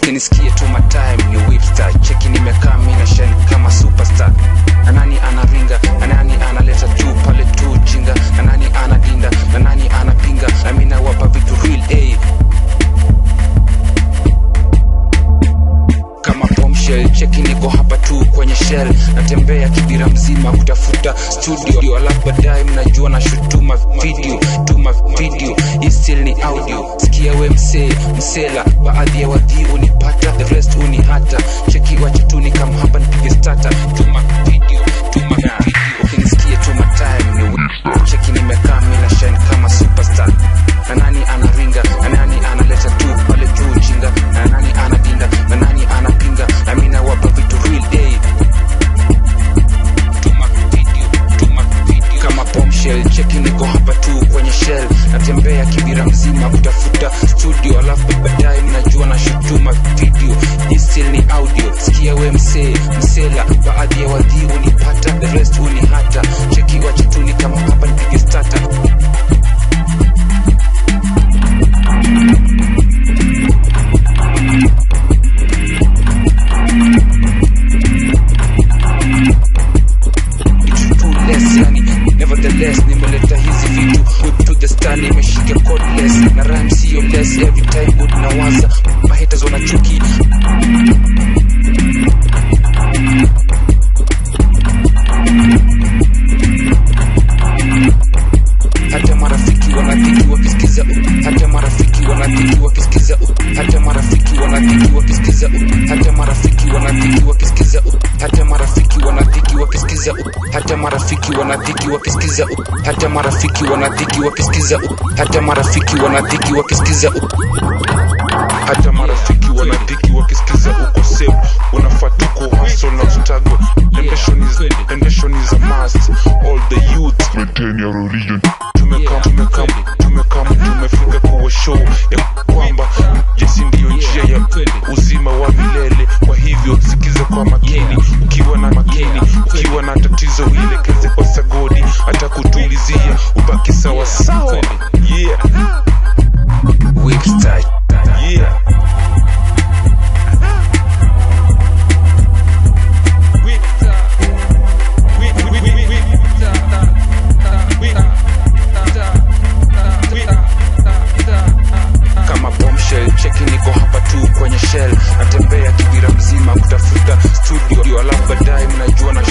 ukinisikia tu matime ni whipstar cheki nimekaa mi na shine kama superstar na nani anaringa na nani analeta juu pale tu jinga na nani anadinda na nani anapinga na mi nawapa vitu real a kama bombshell cheki niko hapa tu kwenye shell natembea kibira mzima kutafuta studio alafu baadaye mnajua na shutuma video tuma video hii still ni audio sikia we msee msela baadhi ya wadhi unipata the rest unihata cheki wacha tu ni kama hapa nipige stata tuma video tuma video ukinisikia tuma time ni wi- cheki nimekaa mi na shine kama superstar na nani anaringa na nani analeta tu pale juu jinga na nani anadinda na nani anapinga na mi nawapa vitu real day tuma video tuma video kama bombshell cheki niko hapa tu kwenye shell natembea kibira mzima kutafuta studio alafu baadaye mnajua na shutuma video hii still ni audio sikia we msee msela baadhi ya wadhi unipata the rest unihata cheki wachetuni kama hapa nipige stata too less yani nevertheless nimeleta hizi vitu whip to the star nimeshika cordless na rhyme sio less every time good nawaza mahaters wanachuki hata marafiki wanadhiki wakisikiza u- hata marafiki wanadhiki wakisikiza u- hata marafiki wanadhiki wakisikiza u- hata marafiki wanadhiki wakisikiza u- hata marafiki wanadhiki wakisikiza u- hata marafiki wanadhiki wakisikiza u- hata marafiki wanadhiki wakisikiza u- hata marafiki wanadhiki wakisikiza u- hata marafiki wanadhiki wakisikiza uko safe unafaa tuko hustle na struggle Ambition is, ambition is a must all the youth maintain your religion. tumekam tumekam tumekam tumefika kuwa show ya kwamba jesi ndiyo njia ya uzima wa milele kwa hivyo sikiza kwa makini ukiwa na makini ukiwa na tatizo uelekeze kwa sagodi atakutulizia ubaki sawa sawa yeah whipstar yeah kama bombshell cheki niko hapa tu kwenye shell natembea kibira mzima kutafuta studio alafu baadaye mnajua na